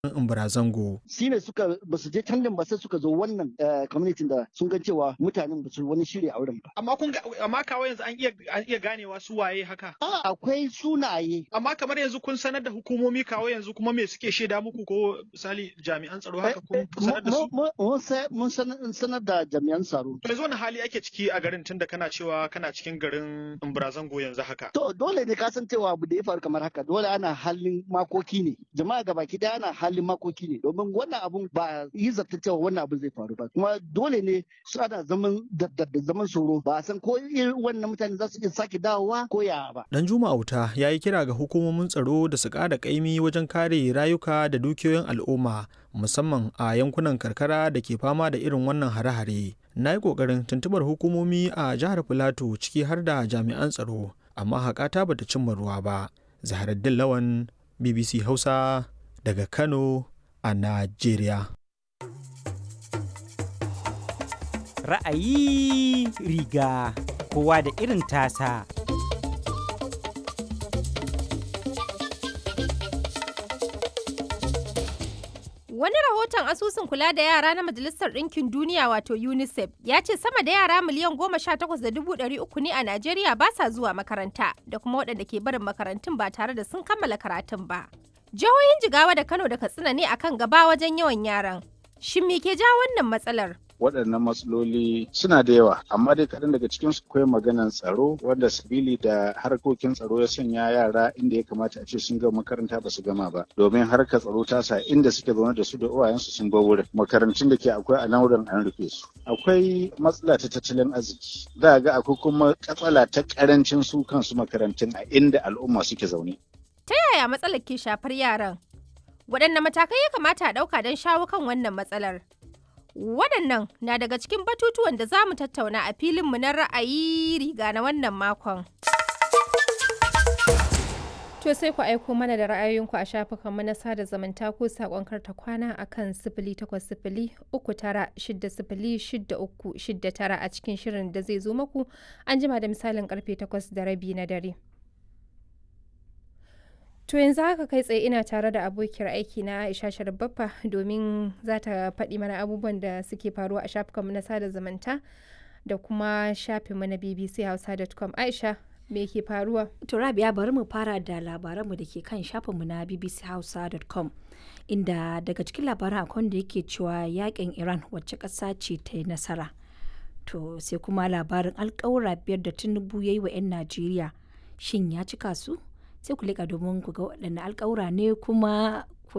Imbarazango. shi ne suka ba su je can din ba sai suka zo wannan community da sun ga cewa mutanen ba su wani shirya auren ba. Amma kun ga amma kawo yanzu an iya an iya ganewa su waye haka. A akwai sunaye. Amma kamar yanzu kun sanar da hukumomi kawo yanzu kuma me suke shaida muku ko misali jami'an tsaro haka kun sanar da su. Mun sanar da jami'an tsaro. To yanzu wani hali ake ciki a garin tunda kana cewa kana cikin garin Imbarazango yanzu haka. To dole ne ka san cewa abu da ya faru kamar haka dole ana halin makoki ne. Jama'a gabaki daya ana halin makoki ne domin wannan abun ba yi zata cewa wannan abun zai faru ba kuma dole ne su ana zaman da zaman tsoro ba a san ko irin wannan mutane za su iya sake dawowa ko ya ba. Dan Juma Auta ya yi kira ga hukumomin tsaro da su ƙara ƙaimi wajen kare rayuka da dukiyoyin al'umma musamman a yankunan karkara da ke fama da irin wannan hare-hare. Na yi ƙoƙarin tuntubar hukumomi a jihar Filato ciki har da jami'an tsaro amma haƙata bata cimma ruwa ba. Zaharaddin Lawan BBC Hausa daga Kano a Najeriya. Ra'ayi riga kowa da irin tasa. Wani rahoton asusun kula da yara na Majalisar Ɗinkin Duniya wato UNICEF ya ce sama da yara miliyan goma sha takwas da dubu ɗari uku ne a Najeriya ba sa zuwa makaranta da kuma waɗanda ke barin makarantun ba tare da sun kammala karatun ba. Jihohin Jigawa da Kano da Katsina ne akan gaba wajen yawan yaran. Shin me ke ja wannan matsalar? waɗannan matsaloli suna da yawa amma dai kaɗan daga cikin su akwai maganan tsaro wanda sabili da harkokin tsaro ya sanya yara inda ya kamata a ce sun gama makaranta ba su gama ba domin harkar tsaro ta sa inda suke zaune da su da uwayensu sun bar wurin makarantun da ke akwai a nan wurin an rufe su akwai matsala ta tattalin arziki za ga akwai kuma katsala ta karancin su kansu makarantun a inda al'umma suke zaune Ta yaya matsalar ke shafar yaran? Waɗanne matakai ya kamata a ɗauka don shawo kan wannan matsalar? Waɗannan na daga cikin batutuwan da za mu tattauna a filinmu na ra'ayi riga na wannan makon. To sai ku aiko mana da ra'ayoyinku a shafukanmu na sada zumunta ko saƙon karta kwana a kan sifili takwas sifili uku tara shidda sifili shidda uku shidda tara a cikin shirin da zai zo maku an jima da misalin karfe takwas da rabi na dare. To yanzu haka kai tsaye ina tare da abokiyar aiki na Aisha Sharbaffa domin za ta faɗi mana abubuwan da suke faruwa a shafukanmu na sada zumunta da kuma shafinmu na bbchausa.com. Aisha, me ke faruwa? To Rabia bari mu fara da labaranmu da ke kan shafinmu na bbchausa.com. Inda daga cikin labaran akwai da yake cewa yakin Iran wacce ƙasa ce ta yi nasara. To sai kuma labarin alƙawura biyar da Tinubu ya yi wa 'yan Najeriya. Shin ya cika su? sai ku leƙa domin ku ga waɗanne alƙawura ne kuma